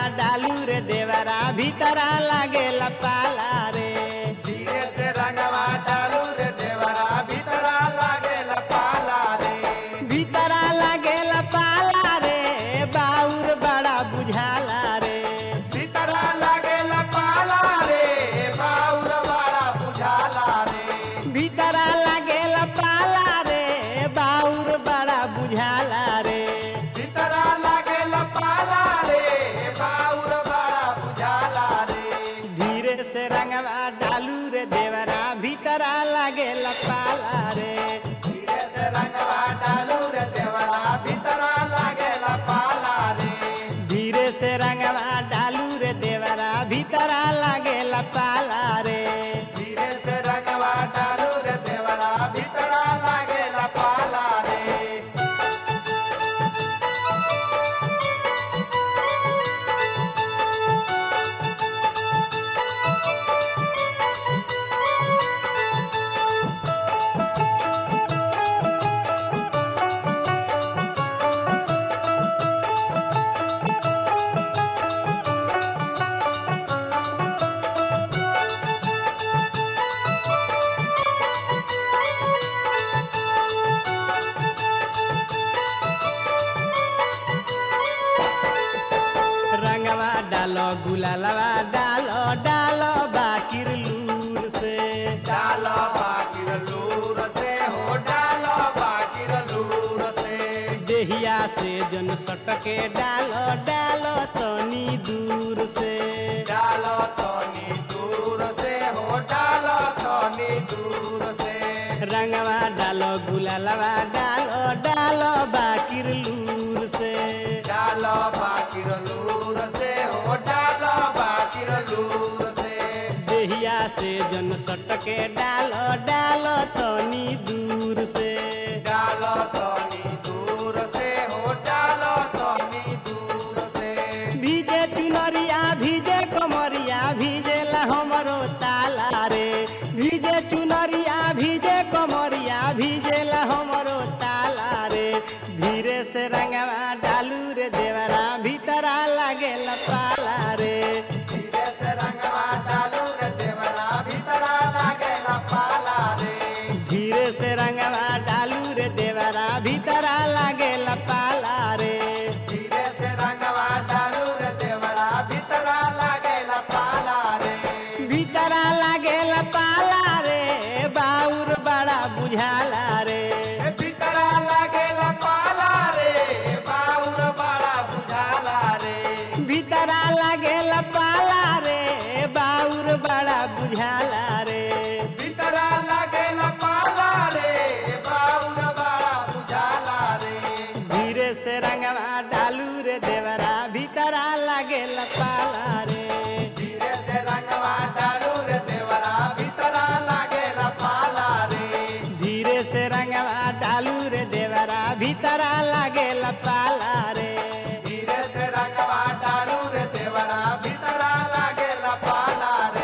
डालू रे देवरा भीतरा लागेला पाला रे धीरे से रंगवा डालू रे देवरा भीतरा लागेला पाला रे भीतरा लागेला पाला रे बाउर बड़ा बुझाला रे भीतरा लागेला पाला रे बाउर बड़ा बुझाला रे भीतरा लागेला पाला रे बाउर बड़ा बुझाला रे भीतरा लागेला पाला रे बाउर बड़ा बुझाला रे धीरे से रंगवा डालू रे देवरा भीतरा लागेला पाला रे धीरे से रंगवा डालू रे देवरा भीतरा लागेला पाला रे धीरे से रंगवा डालू रे देवरा भीतरा लागेला पाला रे धीरे से रंगवा डालू रे देवरा भीतरा लागेला पाला रे रंगवा डालो गुलालवा डालो डालो बाकिर लूर से डालो बाकिर लूर से हो डालो बाकिर लूर से देहिया से जन सटके डालो डालो तनी दूर से डालो तनी दूर से हो डालो तनी दूर से रंगवा डालो गुलालवा डालो डालो बाकिर लूर से डालो बाकिर लूर से हो डालो बाकिर लूर से देहिया से जन सटके डालो डालो तनी दूर से डालो तनी दूर से हो डालो तनी दूर से भीजे चुनरिया भीजे कमरिया भीजेला हमरो ताला रे भीजे चुनरिया भीजे कमरिया भीजेला हमरो ताला रे धीरे से रंगवा डालू रे देवरा भीतरा लागेला पाला रे धीरे से रंगवा डालू रे देवरा भीतरा लागेला पाला रे धीरे से रंगवा डालू रे देवरा भीतरा लागेला पाला रे धीरे से रंगवा डालू रे देवरा भीतरा लागेला पाला रे भीतरा लागेला पाला रे बाउर बड़ा बुझाला रे ए भीतरा लागेला पाला रे बाउर बड़ा बुझाला रे भीतरा लागेला पाला रे बाउर बड़ा बुझाला रे भीतरा लागेला पाला रे बाउर बड़ा बुझाला रे धीरे से रंगवा डालू रे देवरा भीतरा लागेला पाला रे धीरे से रंगवा डालू रे देवरा भीतरा लागेला पाला रे धीरे से रंगवा डालू रे देवरा भीतरा लागेला पाला रे धीरे से रंगवा डालू रे देवरा भीतरा लागेला पाला रे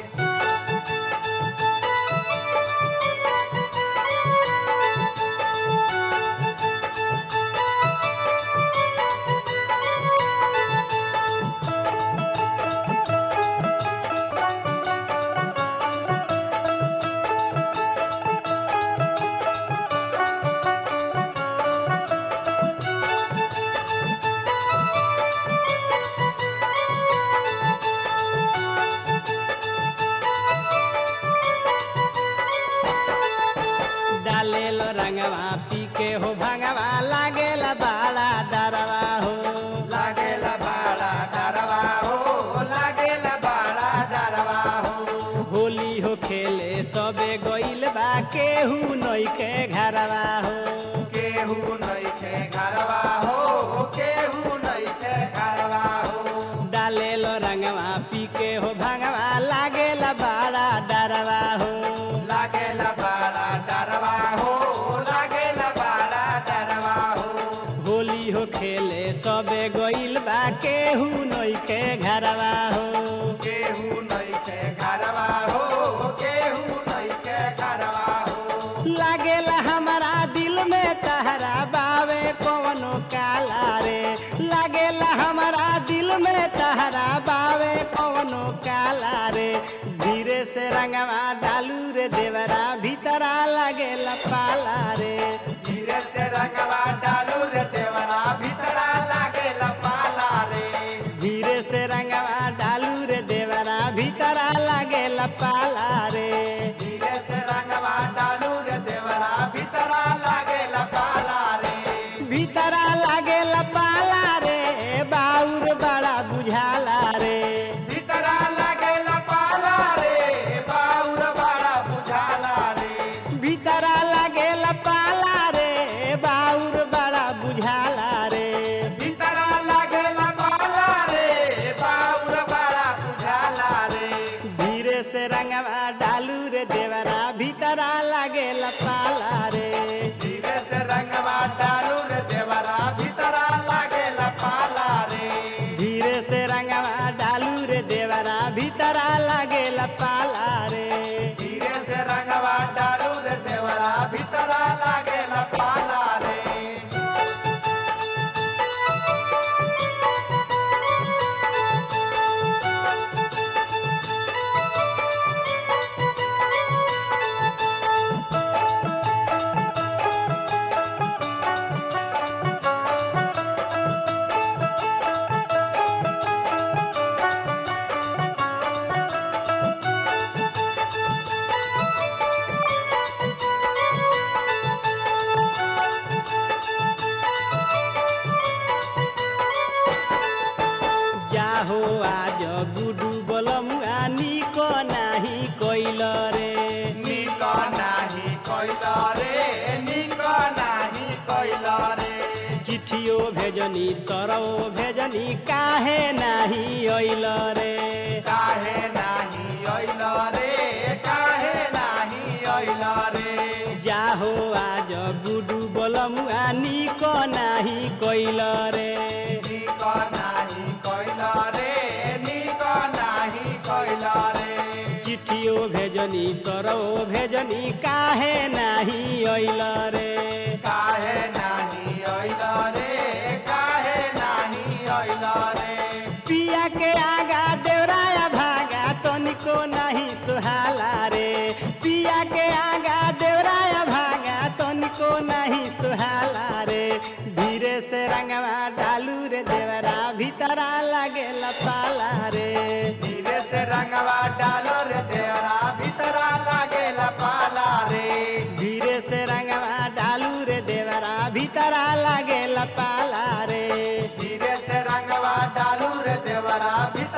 डालेलो रंगवा पी के हो भंगवा लागेला बाड़ा डरवा हो लागेला बाड़ा डरवा हो लागेला बाड़ा डरवा हो होली हो खेले सबे गइल बा केहू नइखे घरवा हो केहू नइखे घरवा हो केहू नइखे घरवा हो डालेलो रंगवा पी के हो भंगवा लागेला बाड़ा डरवा हो लागेला बाड़ा डरवा हो लागेला बाड़ा डरवा हो होली हो खेले सबे गइल बा केहू नइखे घरवा हो केहू नइखे घरवा हो केहू नइखे घरवा हो लागेला हमारा दिल में तहरा बावे कवनो काला रे लागेला हमारा दिल में तहरा तहरा बावे कवनो काला रे धीरे से रंगवा डालू रे देवरा भीतरा लागेला पाला रे धीरे से रंगवा डालू रे देवरा भीतरा लागे पाला रे धीरे से रंगवा डालू रे देवरा भीतरा लागेला पाला रे धीरे से रंगवा डालू रे देवरा भीतरा लागे पाला रे भीतरा लागेला पाला रे बाउर बड़ा बुझाला रे भीतरा लागे पाला रे बाउर बड़ा बुझाला रे भीतरा लागेला पाला रे बाउर बड़ा बुझाला रे भीतरा लागे पाला रे बाउर बड़ा बुझाला रे धीरे से रंगवा डालू रे देवरा भीतरा लागेला पाला रे धीरे से रंगवा डालू रे देवरा भीतरा लागे पाला रे धीरे से रंगवा डालू रे देवरा भीतरा लागेला पाला रे धीरे से रंगवा डालू रे देवरा भीतरा लागे पाला रे जाहो आज गुडू बलमुआ निक नाही कैल रे निक नाही कैल रे निक नाही कैल रे चिठियो भेजनी तरौ भेजनी काहे नाही अइल रे काहे नाही ऐल रे काहे नाही ऐल रे जाहो आज गुडू बलमुआ निक नाही कैल रे निक नाही कैल रे निक नाही कैल रे चिठियो भेजनी तरौ भेजनी काहे नाही अइल रे काहे नाही ऐल रे काहे नाही ऐल रे पिया के आगा देवराया भागा तनिको नहीं सुहाला रे पिया के आगा देवराया भागा तनिको नहीं सुहाला रे धीरे से रंगवा डालू रे देवरा भीतरा लागेला पाला रे धीरे से रंगवा डालो रे देवरा भीतरा लागे पाला रे धीरे से रंगवा डालू रे देवरा भीतरा लागेला पाला रे धीरे से रंगवा डालू रे देवरा भीतरा